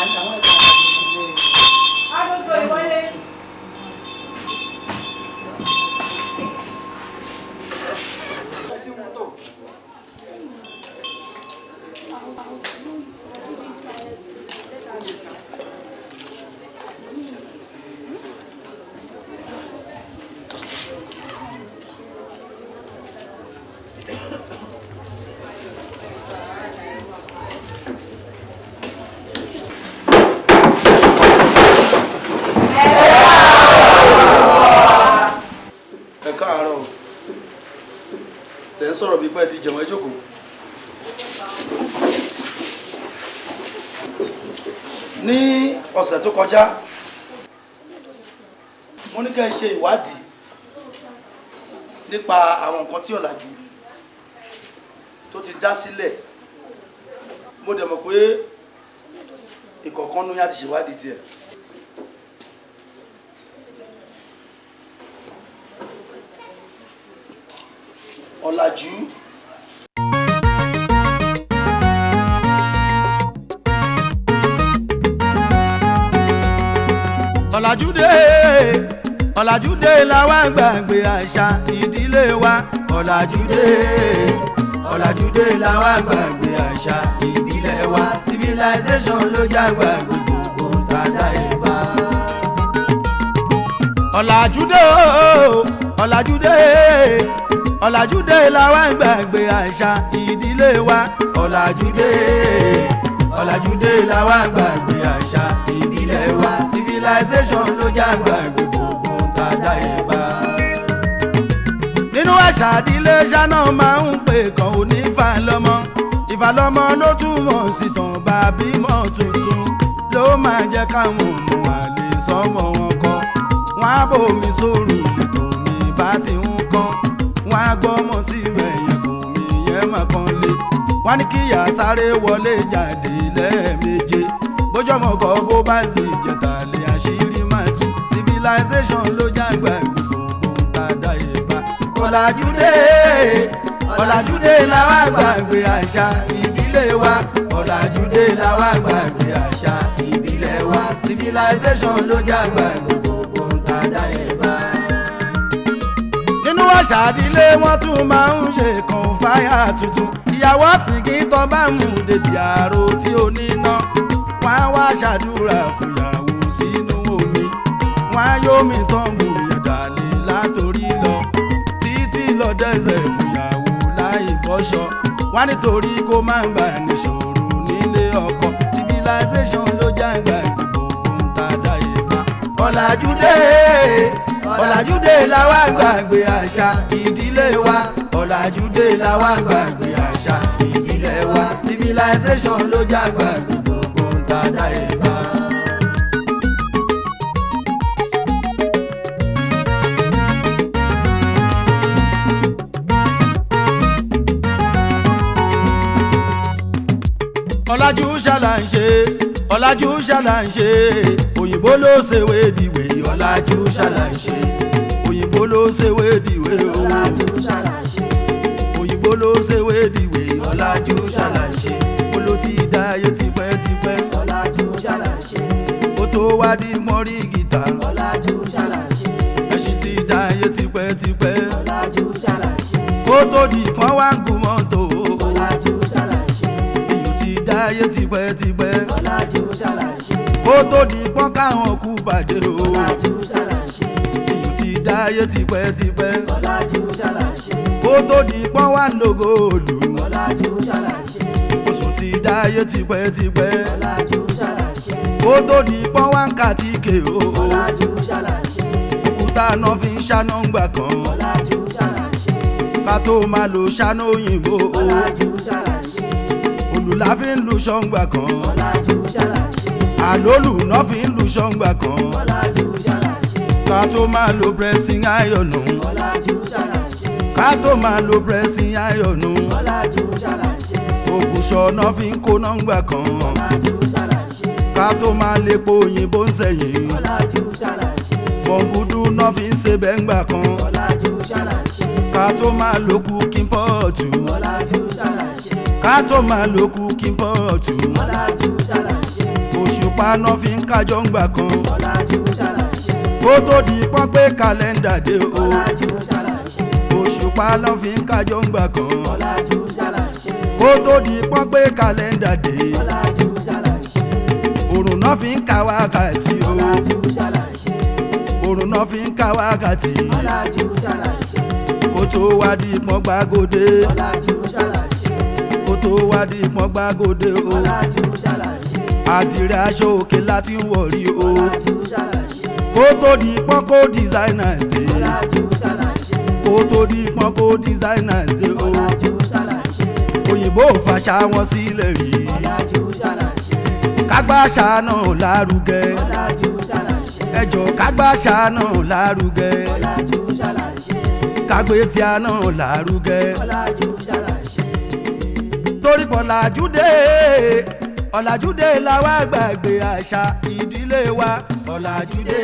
ẹ káàárọ̀ tẹ̀ ń sọ̀rọ̀ bí pẹ́ ti jẹun ẹ jókòó. ní ọ̀sẹ̀ tó kọjá mo ní kẹ́ ẹ ṣe ìwádìí nípa àwọn nǹkan tí ọ̀làjú tó ti dá sílẹ̀ mo dẹ̀ mọ̀ pé ìkọ̀ọ̀kan ní á ti ṣèwádìí tiẹ̀. ọ̀làjú ọ̀làjúdé ọ̀làjúdé làwa gbàgbé àṣà ìdílé wa ọ̀làjúdé ọ̀làjúdé làwa gbàgbé àṣà ìbílẹ̀ wa civilization ló jágbà gbogbo tàdá ìbá. ọ̀làjúdé o ọ̀làjúdé ọ̀làjúdé làwa gbàgbé àṣà ìdílé wa ọ̀làjúdé ọ̀làjúdé làwa gbàgbé àṣà ìbílẹ̀ wa civilization ló jágbà gbogbo tàdá ìbá. nínú àṣà ìdílé ṣáná máa ń pè kàn ó ní ìfàlọ́mọ ìfàlọ́mọ ló túmọ̀ sí tàn bá bímọ tuntun ló máa jẹ́ káwọn ọmọ àlè sọmọ wọn kọ́ wọn á bòmí sóòrù lètò mi bá ti ń kọ́ wọn á gbọ́mọ sí ẹ̀yìn kò mí yẹn mà kàn lé wọn ní kíyà sáré wọlé jáde lẹ́ẹ̀méje bójọ́mọ kọ́ bó bá sì jẹ̀tà lé àṣírí máa tú civilization ló jágbá gbogbo tàdá ìbá. ọ̀làjúdé ọ̀làjúdé làwa gbàgbé àṣà ìdílé wa ọ̀làjúdé làwa gbàgbé àṣà ìbílẹ̀ wa civilization ló jágbá gbogbo tàdá ìbá nínú àṣà ìdílé wọn tún máa ń ṣe kan fáyà tuntun ìyàwó àsìkí tán bá mú débi àrò tí ó níná wọn á wá ṣàdúrà fúyàwó sínú omi wọn á yómi tán mú ìyàdàlẹ látòrí lọ títí lọ dẹsẹ̀ fúyàwó láì bọ́ṣọ wọn nítorí kó má bà níṣòro nílé ọkọ civilization ló jàǹgbà gbogbo ń tàdá ìbá ọ̀làjúdé ọ̀làjúdé làwa gbàgbé àṣà ìdílé wa ọ̀làjúdé làwa gbàgbé àṣà ìdílé wa civilization ló jágbà gbogbo ń tàdá ìbá. ọ̀làjú ṣàlàyé ọ̀làjú ṣàlàyé òyìnbó ló ṣèwé dìwé ọ̀làjú ṣàlàyé òyìnbó ló ṣèwé dìwé o ọ̀làjú ṣàlàṣe òyìnbó ló ṣèwé dìwé ọ̀làjú ṣàlàyé ó ló ti dá ayé tipẹ́tipẹ́ ọ̀làjú ṣàlàṣe ó tó wá di mọ́rí gìtá ọ̀làjú ṣàlàṣe ẹṣin ti dá ayé tipẹ́tipẹ́ ọ̀làjú ṣàlàṣe ó tó di pọ́n wá ń gun mọ́tò ọ̀làjú ṣàlàṣe èyí ti dá ayé tipẹ́tipẹ́ ọ̀làjú ṣàlàṣe ó tó di pọ́n káwọn kú bàjẹ́ o ọ̀làjú ṣàlàṣe èyí ti dá ayé tipẹ́tipẹ́ ọ̀làjú ṣàlàṣe ó tó di pọ́n wá ń lògó òlù ọ̀làjú ṣàlàṣe oṣù ti dá ayé tipẹ́tipẹ́ ọ̀làjú ṣàlàṣe ó tó di pọ́n wá ń kàtíkè o ọ̀làjú ṣàlàṣe òkúta náà fi ń ṣáná ńgbà kan ọ̀làjú ṣàlàṣe ká tó máa lo ṣáná òyìnbó ọ̀làjú ṣàlàṣe olùlà fi ń lu ṣọ́ngbà kan ọ̀làjú ṣàlàṣe àlólù náà fi ń lu ṣọ́ngbà kan ọ̀làjú ṣàlàṣe ká tó máa lo pressing iron ọ̀làjú ṣàlàṣe ká tó máa lo pressing iron ọ̀làjú ṣàlàṣe ògùṣọ náà fi ń kó nọ́ngbà kan ọ̀làjú ṣàlàṣe ká tó máa lepo òyìnbó ń sẹ̀yìn ọ̀làjú ṣàlàṣe bọ̀ǹgùdù náà fi ń ṣe bẹ́ngbà kan ọ̀làjú ṣàlàṣe ká tó máa lo cooking pot ọ̀làjú ṣàlàṣe ká tó máa lo cooking pot ọ̀làjú ṣàlàṣe ó òṣùpá náà fi ń kájọ ń gbà kan ọ̀làjú ṣàlàṣe kó tó di pọ́n pé kàlẹ́ndà dé o ọ̀làjú ṣàlàṣe òṣùpá náà fi ń kájọ ń gbà kan ọ̀làjú ṣàlàṣe kó tó di pọ́n pé kàlẹ́ndà dé ọ̀làjú ṣàlàṣe òrùn náà fi ń ka wákàtí o ọ̀làjú ṣàlàṣe òrùn náà fi ń ka wákàtí ọ̀làjú ṣàlàṣe kó tó wá di pọ́n gbàgòdè ọ̀làjú ṣàlàṣe kó tó wá di pọ́n gbàgòdè o ọ̀làjú ṣàlàṣe àdìrẹ aṣọ òkè láti ń wọ̀rí o ọ̀làjú ṣàlàṣe kó tó di pọ́n kó designers dé ọ̀làjú ṣàlàṣe kó tó di pọ́n kó designers dé o ọ̀làjú ṣàlàṣe òyìnbó ò fàṣà wọn sílẹ̀ rí ọ̀làjú ṣàlàṣe kágbáṣà náà lárugẹ ọ̀làjú ṣàlàṣe ẹjọ kágbáṣà náà lárugẹ ọ̀làjú ṣàlàṣe kágbé tíá náà lárugẹ ọ̀làjú ṣàlàṣe torí pọ̀ làjúdé ọ̀làjúdé làwa gbàgbé àṣà ìdílé wa ọ̀làjúdé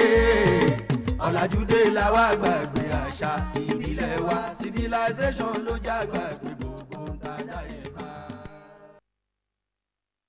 ọ̀làjúdé làwa gbàgbé àṣà ìbílẹ̀ wa civilization ló já gbàgbé